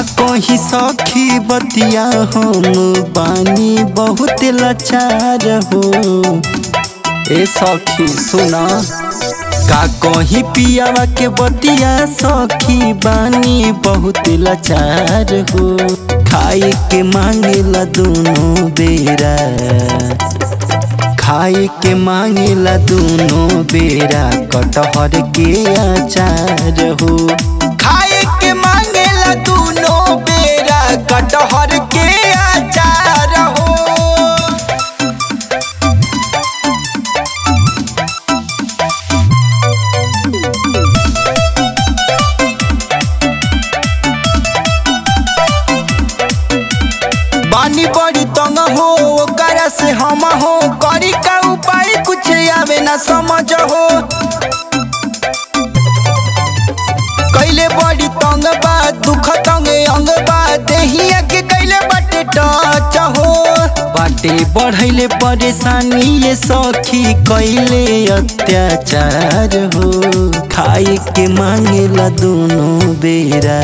कही सखी बतिया हम बानी बहुत लाचार हो ए सखी सुना का कही पियावा के बतिया सखी बानी बहुत लाचार हो खाए के मांगेला दोनों बेरा खाए के मांगेला दोनों बेरा कटहर के अचार हो खाए के मांगेला दोनों बेरा कटहर के अचार हो बानी बड़ी तंग हो ओकरा से हम हो करी का उपाय कुछ आवे ना समझ हो कैले बड़ी तंग बा दुख तंग अंग बा देहिया के कैले बाटे टच हो बाटे बढ़ैले परेशानी ये सखी कैले अत्याचार हो खाए के मांगेला दोनों बेरा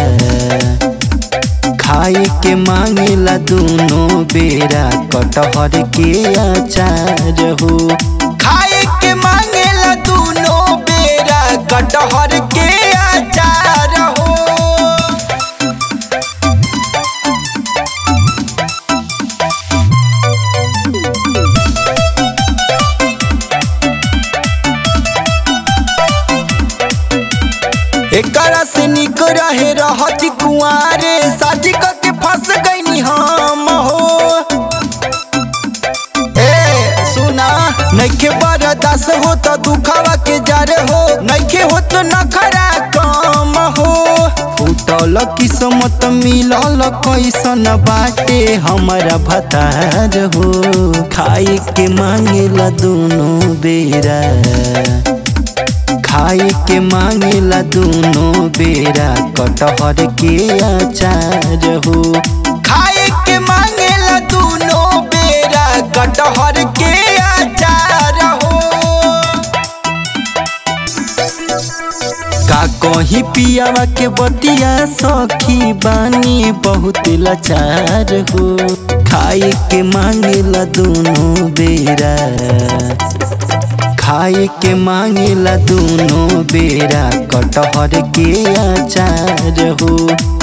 खाए के मांगेला दोनों बेरा कटहर के अचार हो खाए के मांगेला दोनों बेरा कटहर के अचार हो एकरा से निक रहे रहती कुआरे साजी के फंस गईनी हम हो ए सुना नइखे बरदास हो तो दुखावा के जार हो नइखे हो तो नखरा कम हो फूटल किस्मत मिलल कैसन बाटे हमारा भतार हो खाए के मांगेला दोनों बेरा खाए के मांगेला दोनों बेरा कटहर के अचार हो खाए के मांगेला दोनों बेरा कटहर के अचार हो का कही पियावा के बतिया सखी बानी बहुत लाचार हो खाए के मांगेला दोनों बेरा खाए के मांगेला दोनों बेरा कटहर के अचार हो